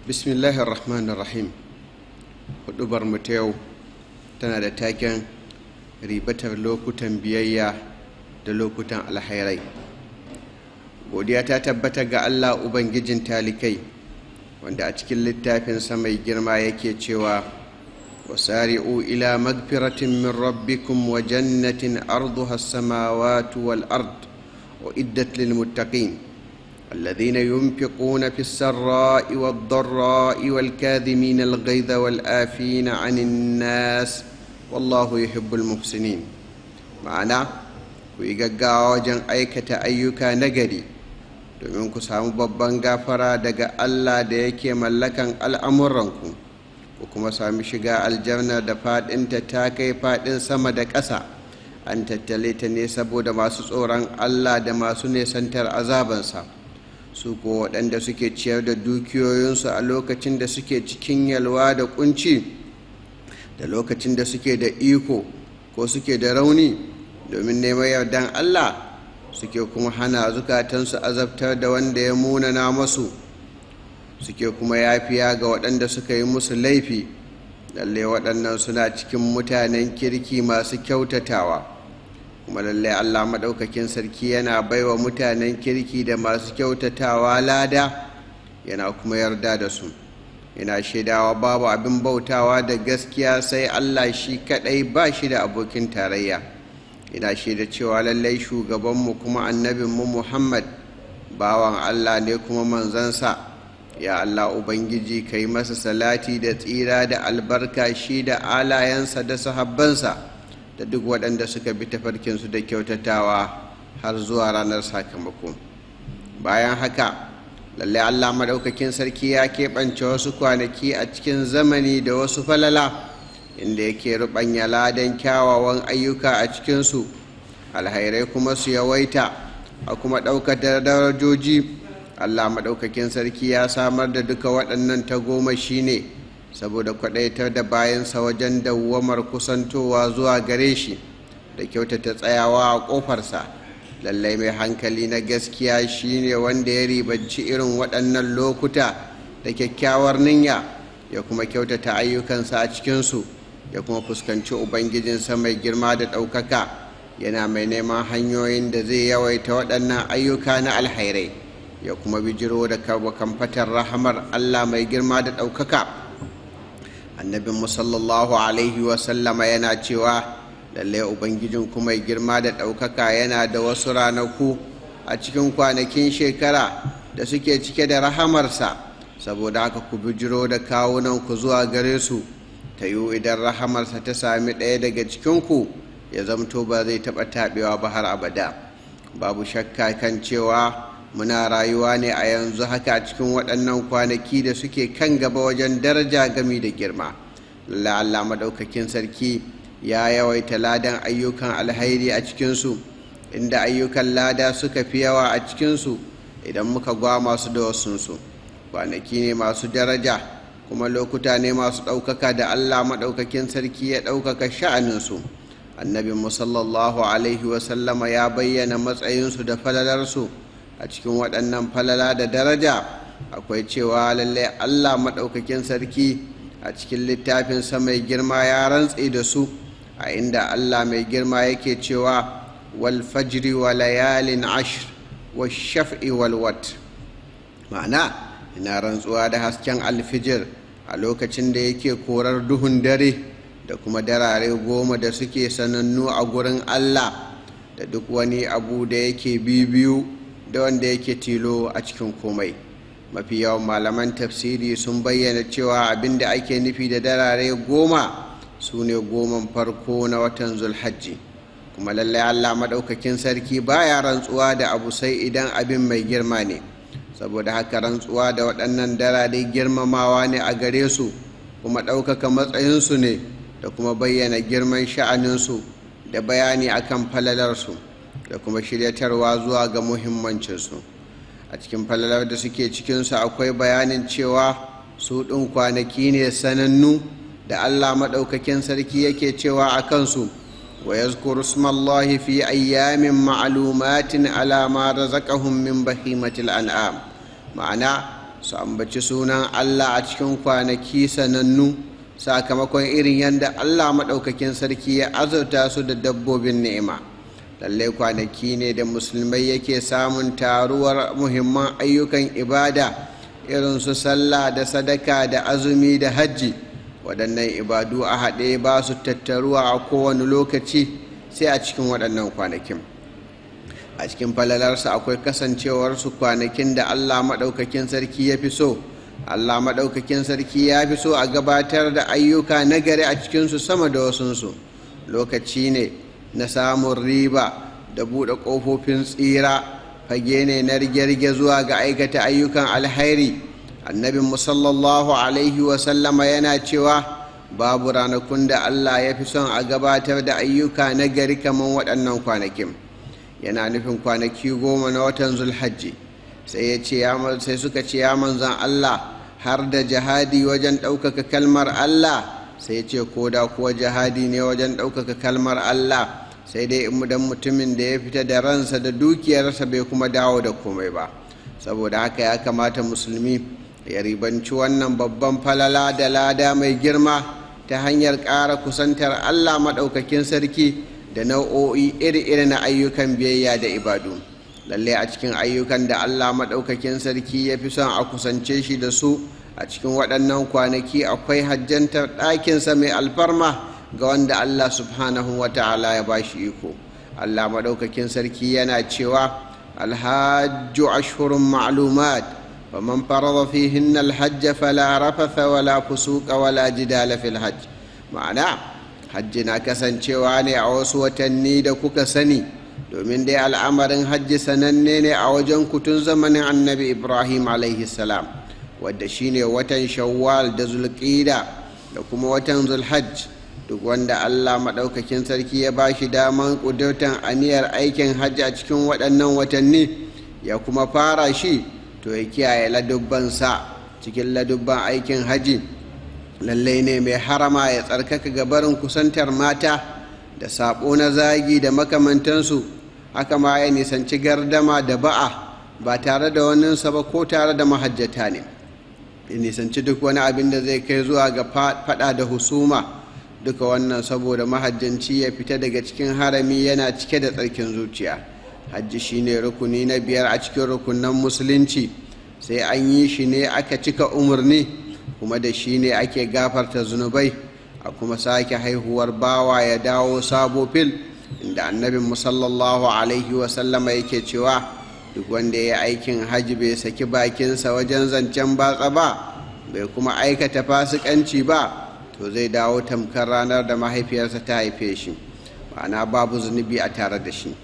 bismillahir rahmanir rahim hudubar mu ta yau tana da taken ribatar lokutan biyayya da lokutan alhairai godiya ta tabbata ga allah ubangijin talikai wanda a cikin littafinsa mai girma yake cewa wasari'u ila magfiratin min rabbikum wa jannatin arduha as-samawati wal ard wa iddat lil muttaqin الذين ينفقون في السراء والضراء والكاذمين الغيظ والآفين عن الناس والله يحب المحسنين ma'ana ku yi gaggawa wajen aikata ayyuka nagari domin ku samu babban gafara daga Allah da yake mallakan al'amuranku ku kuma sami shiga aljanna da faɗinta ta kai faɗin sama da ƙasa an tattale ta ne saboda masu tsoron Allah da masu nesantar azabansa su ko waɗanda suke ciyar da dukiyoyinsu a lokacin da suke cikin yalwa da kunci da lokacin da suke da iko ko suke da rauni domin neman yardan Allah suke kuma hana zukatansu azabtar da wanda ya munana masu suke kuma yafiya ga waɗanda suka yi musu laifi lalle waɗannan suna cikin mutanen kirki masu kyautatawa kuma lallai allah maɗaukakin sarki yana baiwa mutanen kirki da masu kyautatawa lada yana kuma yarda da su yana shaidawa babu abin bautawa da gaskiya sai allah shi kaɗai ba shi da abokin tarayya yana shaida cewa lallai shugabanmu kuma annabinmu muhammad bawan allah ne kuma manzansa ya allah ubangiji ka yi masa salati da tsira da albarka shi da alayensa da sahabbansa da duk waɗanda suka bi tafarkinsu da kyautatawa har zuwa ranar sakamako bayan haka lallai allah maɗaukakin sarki ya keɓance wasu kwanaki a cikin zamani da wasu falala inda yake ruɓanya ladan kyawawan ayyuka a cikinsu alhairai kuma su yawaita a kuma ɗaukar darajoji allah maɗaukakin sarki ya samar da duka waɗannan tagomashi ne saboda kwaɗaitar da bayansa wajen dawwamar kusantowa zuwa gare shi da kyautata tsayawa a ƙofarsa lallai mai hankali na gaskiya shine wanda ya ribanci irin waɗannan lokuta da kyakkyawar niyya ya kuma kyautata ayyukansa a cikinsu ya kuma fuskanci ubangijinsa mai girma da ɗaukaka yana mai neman hanyoyin da zai yawaita waɗannan ayyuka na alhairai ya kuma bijiro da kamfatar rahamar allah mai girma da ɗaukaka annabin sallallahu alaihi wasallama yana cewa lallai ubangijin kuma mai girma da ɗaukaka yana da wasu ranaku a cikin kwanakin shekara da suke cike da rahamarsa saboda haka ku bijiro da kawunan ku zuwa gare su ta yiwu idan rahamarsa ta sami ɗaya daga cikinku ya zamto ba zai taɓa taɓewa ba har abada babu shakka kan cewa muna rayuwa ne a yanzu haka cikin waɗannan kwanaki da suke kan gaba wajen daraja gami da girma Allah maɗaukakin sarki ya yawaita ladan ayyukan alhairi a cikinsu inda ayyukan lada suka fi yawa a cikinsu idan muka gwa masu da wasunsu kwanaki ne masu daraja kuma lokuta ne masu ɗaukaka da Allah maɗaukakin sarki ya ɗaukaka sha'aninsu annabin sallallahu alaihi wasallama ya bayyana matsayinsu da falalarsu a cikin waɗannan falala da daraja akwai cewa lallai allah maɗaukakin sarki a cikin littafinsa mai girma ya rantse da su a inda allah mai girma yake cewa wal fajri wa layalin ashr wa shaf'i wal wat ma'ana ina rantsuwa da hasken alfijir a lokacin da yake korar duhun dare da kuma darare goma da suke sanannu a gurin allah da duk wani abu da yake bibiyu da wanda yake tilo a cikin komai mafi yawan malaman tafsiri sun bayyana cewa abin da ake nufi da darare goma su ne goman farko na watan zulhajji kuma lallai allah maɗaukakin sarki baya rantsuwa da abu sai idan abin mai girma ne saboda haka rantsuwa da waɗannan darare girmamawa ne a gare su kuma ɗaukaka matsayinsu ne da kuma bayyana girman sha'aninsu da bayani akan falalarsu da kuma shiryatarwa zuwa ga muhimmancinsu a cikin falalar da suke cikinsu akwai bayanin cewa su ɗin kwanaki ne sanannu da allah maɗaukakin sarki yake cewa a kansu wa yazkuru smallahi fi ayyamin ma'lumatin ala ma razaqahum min bahimatil an'am ma'ana su ambaci sunan allah a cikin kwanaki sanannu sakamakon irin yadda allah maɗaukakin sarki ya azurta su da dabbobin ni'ima lallai kwanaki ne da musulmai yake samun taruwar muhimman ayyukan ibada irin su sallah da sadaka da azumi da hajji waɗannan ibadu a haɗe ba su tattaruwa a kowane lokaci sai a cikin waɗannan kwanakin a cikin falalarsa akwai kasancewarsu kwanakin da allah maɗaukakin sarki ya fi so allah maɗaukakin sarki ya fi so a gabatar da ayyuka nagari a cikinsu sama da wasunsu lokaci ne na samun riba da buɗe ƙofofin tsira fage ne na rige-rige zuwa ga aikata ayyukan alhairi annabin musallallahu alaihi wasallama yana cewa babu ranakun da allah ya fi son a gabatar da ayyuka na gari kamar waɗannan kwanakin yana nufin kwanaki goma na watan zulhajji sai ya ce sai suka ce ya manzan allah har da jihadi wajen ɗaukaka kalmar allah sai ya ce ko da kuwa jihadi ne wajen ɗaukaka kalmar allah sai dai idan mutumin da ya fita da ransa da dukiyarsa bai kuma dawo da komai ba saboda haka ya kamata musulmi ya ribanci wannan babban falala da lada mai girma ta hanyar ƙara kusantar allah maɗaukakin sarki da nau'o'i iri-iri na ayyukan biyayya da ibadu lalle a cikin ayyukan da allah maɗaukakin sarki ya fi son a kusance shi da su a cikin waɗannan kwanaki akwai hajjantar ɗakinsa mai alfarma ga wanda Allah subhanahu wa ta'ala ya ba shi iko Allah maɗaukakin sarki yana cewa alhajju ashhurun ma'lumat wa man farada fihinna alhajj fala rafatha wala fusuqa wala jidala fil hajj ma'ana hajji na kasancewa ne a wasu watanni da kuka sani domin dai al'amarin hajji sananne ne a wajen kutun zamanin annabi ibrahim alaihi salam wadda shine watan shawwal da zulqida da kuma watan zulhajj duk wanda Allah maɗaukakin sarki ya ba shi daman ƙudurtan aniyar aikin hajji a cikin waɗannan watanni ya kuma fara shi to ya kiyaye ladubbansa cikin ladubban aikin hajji lallai ne mai harama ya tsarkaka gabarin kusantar mata da saɓo na zagi da makamantansu haka ma ya nisanci gardama da ba'a ba tare da waninsa ba ko tare da mahajjata ne ya nisanci duk wani abin da zai kai zuwa ga faɗa da husuma duka wannan saboda mahajjanci ya fita daga cikin harami yana cike da tsarkin zuciya hajji shine rukuni na biyar a cikin rukunan musulunci sai an yi shi ne aka cika umarni kuma da shi ne ake gafarta zunubai a kuma sake haihuwar bawa ya dawo sabo fil inda annabin musallallahu alaihi wasallama yake cewa duk wanda ya aikin hajji bai saki bakinsa wajen zancen batsa ba bai kuma aikata fasikanci ba to zai dawo tamkar ranar da mahaifiyarsa ta haife shi ma'ana babu zunubi a tare da shi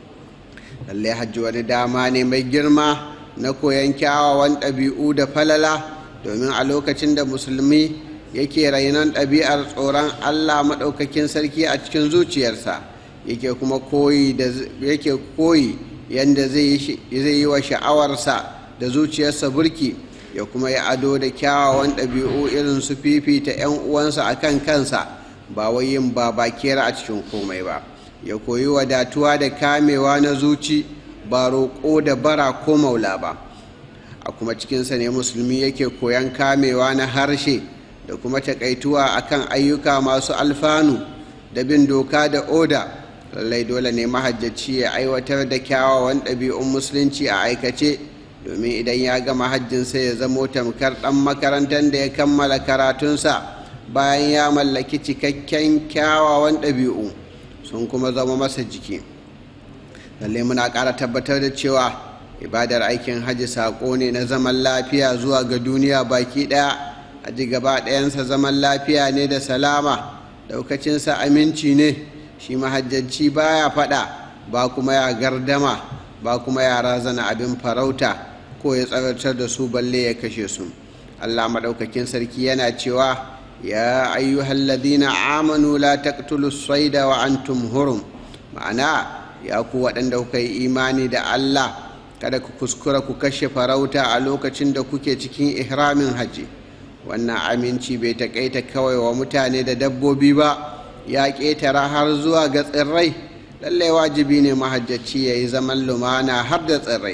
lallai hajji wani dama ne mai girma na koyon kyawawan ɗabi'u da falala domin a lokacin da musulmi yake rainon ɗabi'ar tsoron allah maɗaukakin sarki a cikin zuciyarsa yake kuma koyi da yake koyi yadda zai yi wa sha'awarsa da zuciyarsa burki ya kuma yi ado da kyawawan ɗabi'u irin su fifita 'yan uwansa a kan kansa ba wai yin babakera a cikin komai ba ya koyi wadatuwa da kamewa na zuci ba roƙo da bara ko maula ba a kuma cikinsa ne musulmi yake koyan kamewa na harshe da kuma takaituwa akan ayyuka masu alfanu da bin doka da oda lallai dole ne mahajjaci ya aiwatar da kyawawan ɗabi'un musulunci a aikace domin idan ya gama hajjinsa ya zamo tamkar ɗan makarantar da ya kammala karatunsa bayan ya mallaki cikakken kyawawan ɗabi'u sun kuma zama masa jiki lallai muna ƙara tabbatar da cewa ibadar aikin hajji saƙo ne na zaman lafiya zuwa ga duniya baki ɗaya hajji gaba ɗayansa zaman lafiya ne da salama ɗaukacinsa aminci ne shi mahajjanci baya faɗa ba kuma ya gardama ba kuma ya razana abin farauta ko ya tsaratar da su balle ya kashe su allah maɗaukakin sarki yana cewa ya ayyuhalladhina amanu la taqtulu saida wa antum hurum ma'ana ya ku waɗanda kuka yi imani da allah kada ku kuskura ku kashe farauta a lokacin da kuke cikin ihramin hajji wannan aminci bai taƙaita kawai wa mutane da dabbobi ba ya ƙetara har zuwa ga tsirrai lallai wajibi ne mahajjaci ya yi zaman lumana har da tsirrai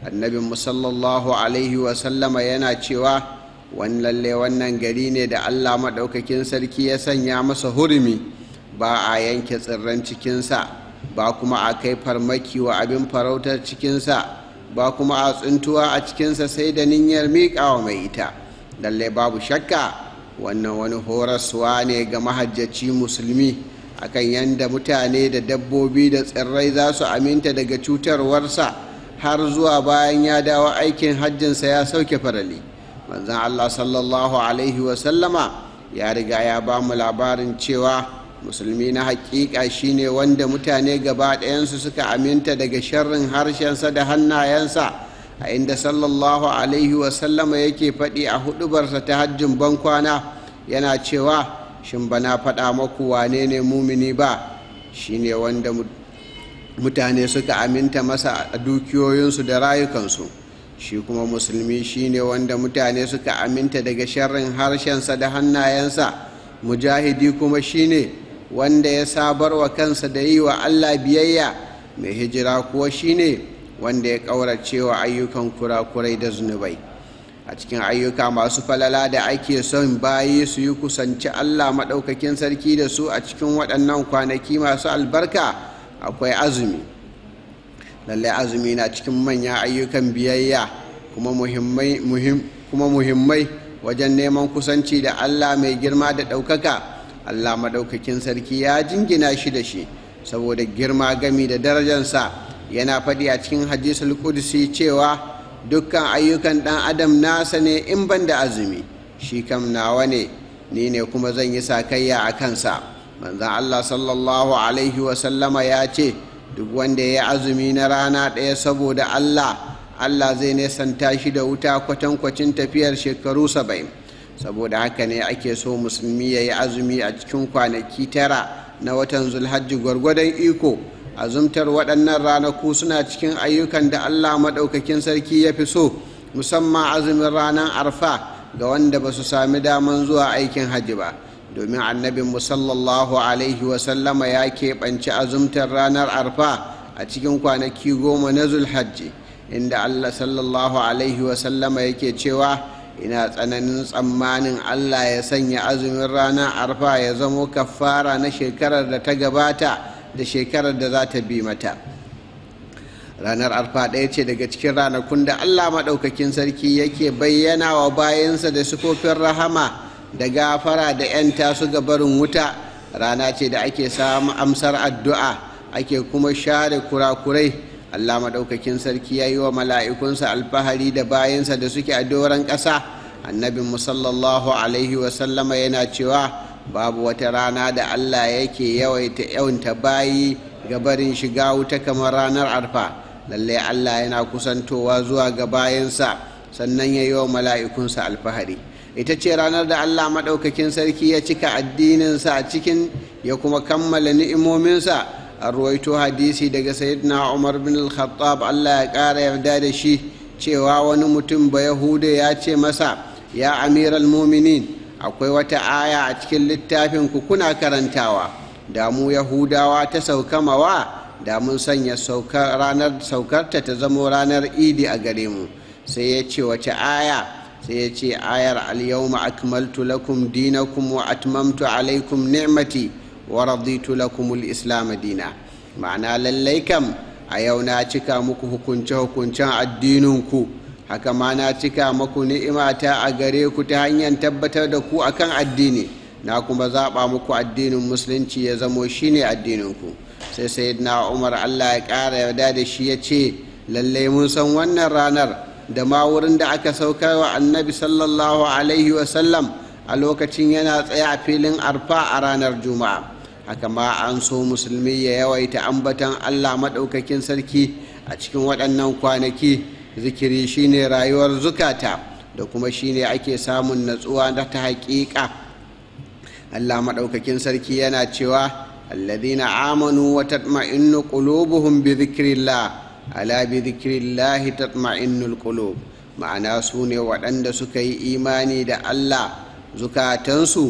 annabin sallallahu alaihi wasallama yana cewa wani lalle wannan gari ne da allah maɗaukakin sarki ya sanya masa hurumi ba a yanke tsirran cikinsa ba kuma a kai farmaki wa abin farautar cikinsa ba kuma a tsuntuwa a cikinsa sai da niyyar miƙawa mai ita lalle babu shakka wannan wani horaswa ne ga mahajjaci musulmi akan yadda mutane da dabbobi da tsirrai za su aminta daga cutarwarsa har zuwa bayan ya dawo aikin hajjinsa ya sauke farali manzan allah sallallahu alaihi wasallama ya riga ya ba mu labarin cewa musulmi na hakika shine wanda mutane gaba ɗayansu suka aminta daga sharrin harshensa da hannayensa a inda sallallahu alaihi wasallama yake faɗi a hudubarsa ta hajjin bankwana yana cewa shin bana faɗa maku wane ne mumini ba shine wanda mutane suka aminta masa a dukiyoyinsu da rayukansu shi kuma musulmi shine wanda mutane suka aminta daga sharrin harshensa da hannayensa mujahidi kuma shine wanda ya sabar wa kansa da yi wa allah biyayya mai hijira kuwa shine wanda ya ƙaurace wa ayyukan kurakurai da zunubai a cikin ayyuka masu falala da ake son bayi su yi kusanci allah maɗaukakin sarki da su a cikin waɗannan kwanaki masu albarka akwai azumi lallai azumi na cikin manyan ayyukan biyayya kuma muhimmai wajen neman kusanci da allah mai girma da ɗaukaka allah maɗaukakin sarki ya jingina shi da shi saboda girma gami da darajansa yana faɗi a cikin hadisul qudsi cewa dukkan ayyukan ɗan adam nasa ne in ban da azumi shi kam nawa ne ni ne kuma zan yi sakayya a kansa manzan allah sallallahu alaihi wasallama ya ce duk wanda ya yi azumi na rana ɗaya saboda allah allah zai nesanta shi da wuta kwatankwacin tafiyar shekaru saba'in saboda haka ne ake so musulmi ya yi azumi a cikin kwanaki tara na watan zulhajji gwargwadon iko azumtar waɗannan ranaku suna cikin ayyukan da allah maɗaukakin sarki ya fi so musamman azumin ranar arfa ga wanda ba su sami daman zuwa aikin hajji ba domin annabin musallallahu alaihi wasallama ya keɓanci azumtar ranar arfa a cikin kwanaki goma na zulhajji inda allah sallallahu alaihi wasallama yake cewa ina tsananin tsammanin allah ya sanya azumin ranar arfa ya zamo kafara na shekarar da ta gabata da shekarar da za ta bi mata ranar arfa ɗaya ce daga cikin ranakun da allah maɗaukakin sarki yake bayyana wa bayansa da sufofin rahama da gafara da 'yan tasu ga barin wuta rana ce da ake samu amsar addu'a ake kuma share kurakurai allah maɗaukakin sarki ya yi wa mala'ikunsa alfahari da bayansa da suke a doron ƙasa annabin musallallahu alaihi wasallama yana cewa babu wata rana da allah yake yawaita yawanta bayi ga barin shiga wuta kamar ranar arfa lallai allah yana kusantowa zuwa ga bayansa sannan ya yi wa mala'ikunsa alfahari ita ce ranar da allah maɗaukakin sarki ya cika addininsa a cikin ya kuma kammala ni'imominsa a ruwaito hadisi daga sayyidina umar bin al-khattab allah ya ƙara yarda da shi cewa wani mutum ba yahuda ya ce masa ya amiral muminin akwai wata aya a cikin littafin ku kuna karantawa da mu yahudawa ta sauka mawa da mun sanya ranar saukarta ta zamo ranar idi a gare mu sai ya ce wace aya sai ya ce ayar alyawma akmaltu lakum dinakum wa atmamtu alaikum ni'mati wa raditu lakum al-islam dina ma'ana lallai kam a yau na cika muku hukunce-hukuncen addininku haka ma na cika muku ni'imata a gare ku ta hanyar tabbatar da ku akan addini na kuma zaɓa muku addinin musulunci ya zamo shine addininku sai sayyidina umar allah ya ƙara yarda da shi ya ce lallai mun san wannan ranar da ma wurin da aka saukar wa annabi sallallahu alaihi wasallam a lokacin yana tsaye a filin arfa a ranar juma'a haka ma an so musulmi ya yawaita ambatan allah maɗaukakin sarki a cikin waɗannan kwanaki zikiri shine rayuwar zukata da kuma shine ake samun natsuwa da ta haƙiƙa allah maɗaukakin sarki yana cewa alladhina amanu wa tatma'innu qulubuhum bi dhikrillah ala bi dhikrillahi tatma'innul qulub ma'ana su ne waɗanda suka yi imani da allah zukatansu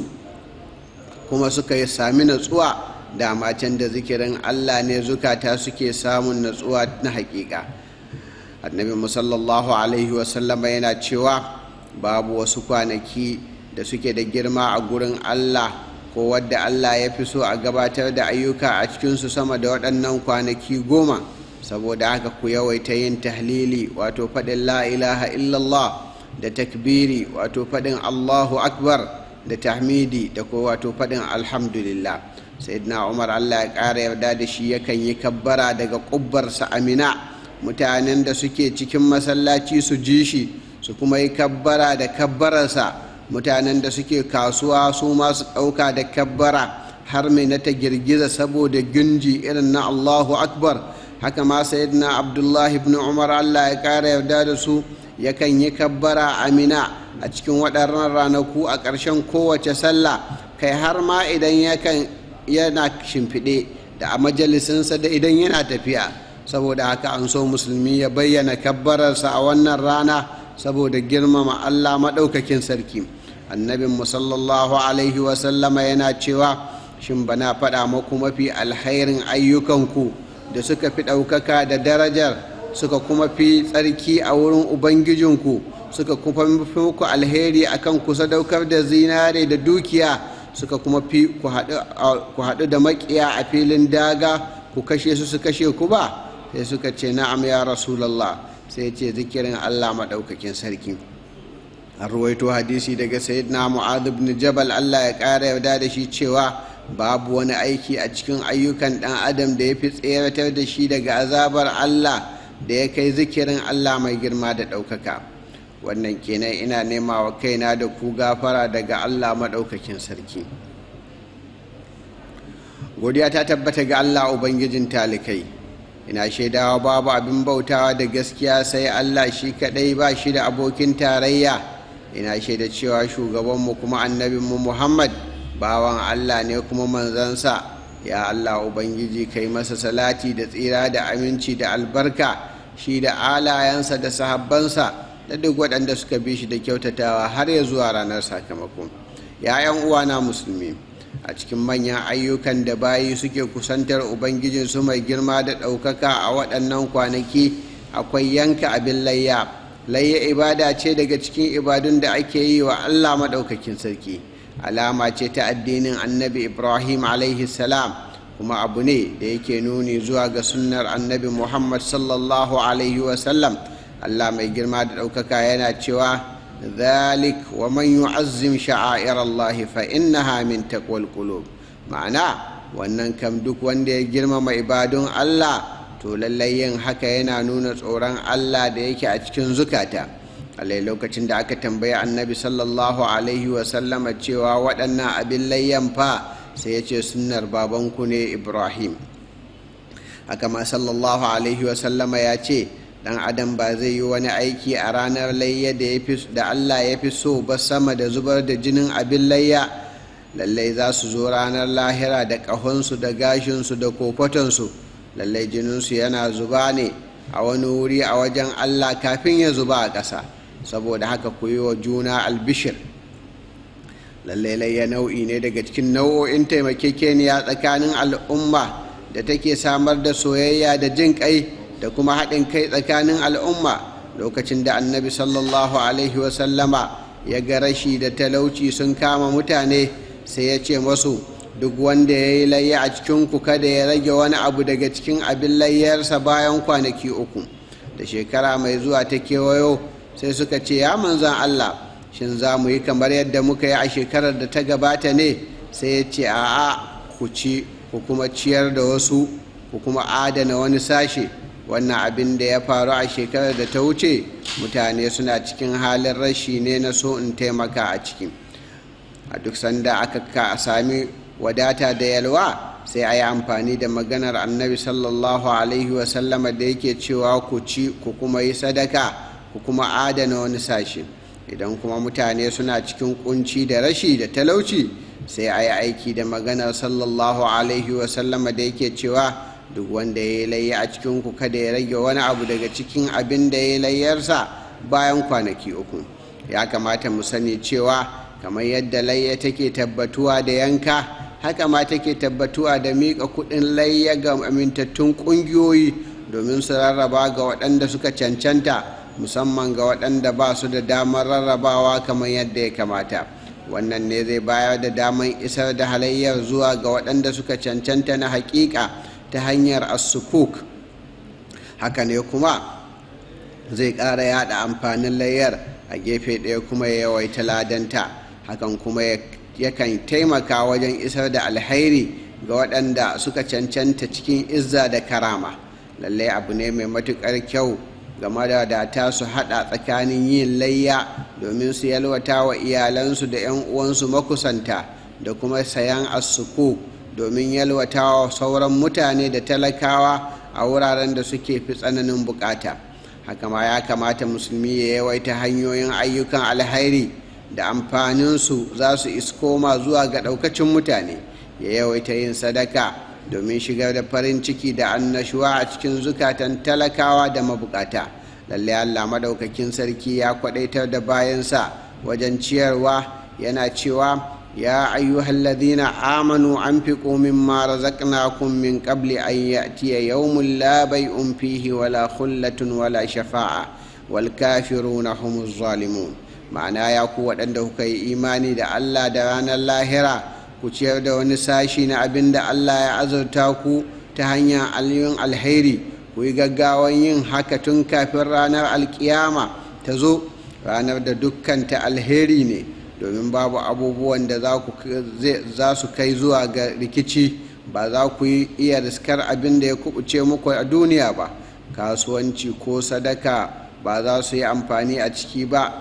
kuma suka yi sami natsuwa dama can da zikirin allah ne zukata suke samun natsuwa na hakika annabi musallallahu alaihi wasallama yana cewa babu wasu kwanaki da suke da girma a gurin allah ko wadda allah ya fi so a gabatar da ayyuka a cikinsu sama da waɗannan kwanaki goma saboda haka ku yawaita yin tahlili wato faɗin la ilaha illallah da takbiri wato faɗin allahu akbar da tahmidi da ko wato faɗin alhamdulillah sayyidina umar allah ya ƙara yarda da shi yakan yi kabbara daga ƙubbarsa amina mutanen da suke cikin masallaci su ji shi su kuma yi kabbara da kabbararsa mutanen da suke kasuwa su ma su ɗauka da kabbara har mai na ta girgiza saboda gunji irin na allahu akbar haka ma sayyidina abdullahi ibn umar allah ya ƙara yarda da su yakan yi kabbara amina a cikin waɗannan ranaku a ƙarshen kowace sallah kai har ma idan yakan yana shimfiɗe da a majalisinsa da idan yana tafiya saboda haka an so musulmi ya bayyana kabbararsa a wannan rana saboda girmama allah maɗaukakin sarki annabin sallallahu alaihi wasallama yana cewa shin bana faɗa maku mafi alhairin ayyukanku da suka fi ɗaukaka da darajar suka kuma fi tsarki a wurin ubangijinku suka kuma fi muku alheri akan ku sadaukar da zinare da dukiya suka kuma fi ku haɗu da makiya a filin daga ku kashe su su kashe ku ba sai suka ce na'am ya rasulallah sai ce zikirin allah maɗaukakin sarki an ruwaito hadisi daga sayyidina mu'adh ibn jabal allah ya ƙara yarda da shi cewa babu wani aiki a cikin ayyukan ɗan adam da ya fi tseratar da shi daga azabar allah da ya kai zikirin allah mai girma da ɗaukaka wannan kenan ina nema wa kaina da ku gafara daga allah maɗaukakin sarki godiya ta tabbata ga allah ubangijin talikai ina shaidawa babu abin bautawa da gaskiya sai allah shi kaɗai ba shi da abokin tarayya ina shaida cewa shugabanmu kuma annabinmu muhammad bawan allah ne kuma manzansa ya allah ubangiji kai masa salati da tsira da aminci da albarka shi da alayensa da sahabbansa da duk waɗanda suka bi shi da kyautatawa har ya zuwa ranar sakamako ‘ya'yan uwana musulmi a cikin manyan ayyukan da bayi suke kusantar ubangijinsu mai girma da ɗaukaka a waɗannan kwanaki akwai yanka abin layya layya ibada ce daga cikin ibadun da ake yi wa allah maɗaukakin sarki alama ce ta addinin annabi ibrahim alaihi salam kuma abu ne da yake nuni zuwa ga sunnar annabi muhammad sallallahu alaihi wasallam Allah mai girma da ɗaukaka yana cewa zalik wa man yu'azzim sha'air Allah fa innaha min taqwal qulub ma'ana wannan kam duk wanda ya girmama ibadun Allah to lallai yin haka yana nuna tsoron Allah da yake a cikin zukata alai lokacin da aka tambayi annabi sallallahu alaihi wa sallama cewa waɗannan abin layyan fa sai ya ce sunnar babanku ne Ibrahim haka ma sallallahu alaihi wa sallama ya ce dan adam ba zai yi wani aiki a ranar layya da Allah ya fi so ba sama da zubar da jinin abin layya lallai za su zo ranar lahira da ƙahonsu da gashinsu da kofatonsu lallai jininsu yana zuba ne a wani wuri a wajen Allah kafin ya zuba a ƙasa saboda haka ku yi wa juna albishir lallai layya nau'i ne daga cikin nau'o'in taimakekeniya tsakanin al'umma da take samar da soyayya da jin ƙai da kuma haɗin kai tsakanin al'umma lokacin da annabi sallallahu alaihi wasallama ya ga rashi da talauci sun kama mutane sai ya ce masu duk wanda ya yi layya a cikinku kada ya rage wani abu daga cikin abin layyarsa bayan kwanaki uku da shekara mai zuwa ta kewayo sai suka ce ya manzan allah shin za mu yi kamar yadda muka yi a shekarar da ta gabata ne sai ya ce a'a ku ci ku kuma ciyar da wasu ku kuma adana wani sashe wannan abin da ya faru a shekarar da ta wuce mutane suna cikin halin rashi ne na so in taimaka a ciki a duk sanda aka sami wadata da yalwa sai a yi amfani da maganar annabi sallallahu alaihi wasallama da yake cewa ku ci ku kuma yi sadaka ku kuma adana wani sashe idan kuma mutane suna cikin kunci da rashi da talauci sai a yi aiki da maganar sallallahu alaihi wasallama da yake cewa duk wanda ya yi layya a cikinku kada ya rage wani abu daga cikin abin da ya yi layyarsa bayan kwanaki uku ya kamata mu sani cewa kamar yadda layya take tabbatuwa da yanka haka ma take tabbatuwa da miƙa kuɗin layya ga amintattun ƙungiyoyi domin su rarraba ga waɗanda suka cancanta musamman ga waɗanda ba su da damar rarrabawa kamar yadda ya kamata wannan ne zai bayar da damar isar da halayyar zuwa ga waɗanda suka cancanta na haƙiƙa ta hanyar asukuk haka ne kuma zai ƙara yada amfanin layyar a gefe ɗaya kuma ya yawaita ladanta hakan kuma yakan taimaka wajen isar da alhairi ga waɗanda suka cancanta cikin izza da karama lallai abu ne mai matuƙar kyau game da data su haɗa tsakanin yin layya domin su yalwata wa iyalansu da 'yan uwansu makusanta da kuma sayan asuku domin yalwata wa sauran mutane da talakawa a wuraren da suke fi tsananin bukata haka ma ya kamata musulmi ya yawaita hanyoyin ayyukan alhairi da amfaninsu za su iskoma zuwa ga ɗaukacin mutane ya yawaita yin sadaka domin shigar da farin ciki da annashuwa a cikin zukatan talakawa da mabukata lalle allah madaukakin sarki ya kwadaitar da bayansa wajen ciyarwa yana cewa ya ayyuhal ladina amanu anfiqu mimma razaqnakum min qabli an ya'tiya yawmun la bay'un fihi wala khullatun wala shafa'a wal kafiruna humuz zalimun ma'ana ya ku waɗanda kuka yi imani da allah da ranar lahira ku ciyar da wani sashi na abin da Allah ya azurta ku ta hanyar aliyin alheri ku yi gaggawan yin haka tun kafin ranar alkiyama ta zo ranar da dukkan ta alheri ne domin babu abubuwan da za su kai zuwa ga rikici ba za ku yi iya riskar abin da ya kubuce muku a duniya ba kasuwanci ko sadaka ba za su yi amfani a ciki ba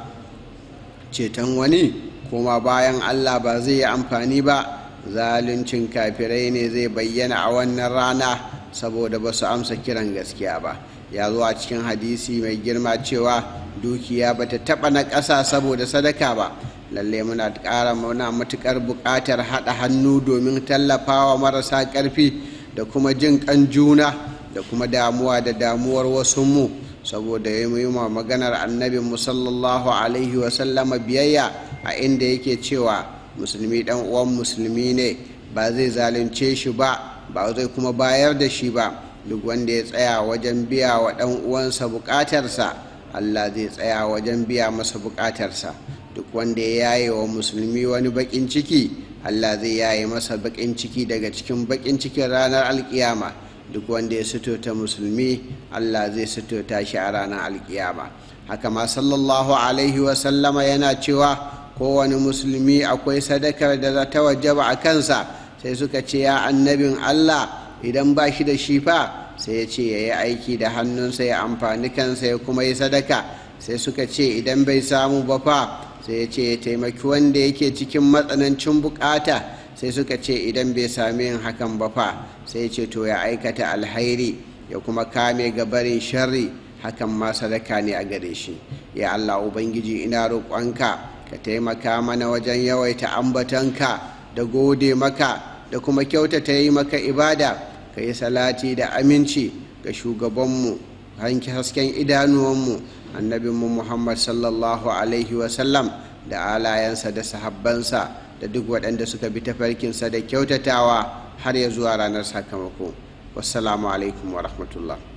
ceton wani kuma bayan Allah ba zai yi amfani ba zaluncin kafirai ne zai bayyana a wannan rana saboda ba su amsa kiran gaskiya ba ya zo a cikin hadisi mai girma cewa dukiya ba ta taɓa na ƙasa saboda sadaka ba lalle muna ƙara muna matuƙar buƙatar haɗa hannu domin tallafawa marasa ƙarfi da kuma jin ƙan juna da kuma damuwa da damuwar wasu mu saboda ya yi maganar annabin sallallahu alaihi wasallama biyayya a inda yake cewa musulmi dan uwan musulmi ne ba zai zalunce shi ba ba zai kuma bayar da shi ba duk wanda ya tsaya wajen biya wa dan uwansa bukatarsa Allah zai tsaya wajen biya masa bukatarsa duk wanda ya yaye wa musulmi wani bakin ciki Allah zai yaye masa bakin ciki daga cikin bakin cikin ranar alkiyama duk wanda ya ta musulmi Allah zai ta shi a ranar alkiyama haka ma sallallahu alaihi wasallama yana cewa kowane musulmi akwai sadakar da za ta wajaba a kansa sai suka ce ya annabin Allah idan ba shi da shi fa sai ya ce ya yi aiki da hannunsa ya amfani kansa ya kuma yi sadaka sai suka ce idan bai samu ba fa sai ya ce ya taimaki wanda yake cikin matsanancin bukata sai suka ce idan bai sami yin hakan ba fa sai ya ce to ya aikata alhairi ya kuma kame gabarin sharri hakan ma sadaka ne a gare shi ya Allah ubangiji ina roƙonka ka taimaka mana wajen yawaita ambatanka da gode maka da kuma kyautata yi maka ibada ka yi salati da aminci ga shugabanmu hanki hasken idanuwanmu annabinmu muhammad sallallahu alaihi wasallam da alayensa da sahabbansa da duk waɗanda suka bi tafarkinsa da kyautatawa har ya zuwa ranar sakamako wassalamu alaikum wa rahmatullah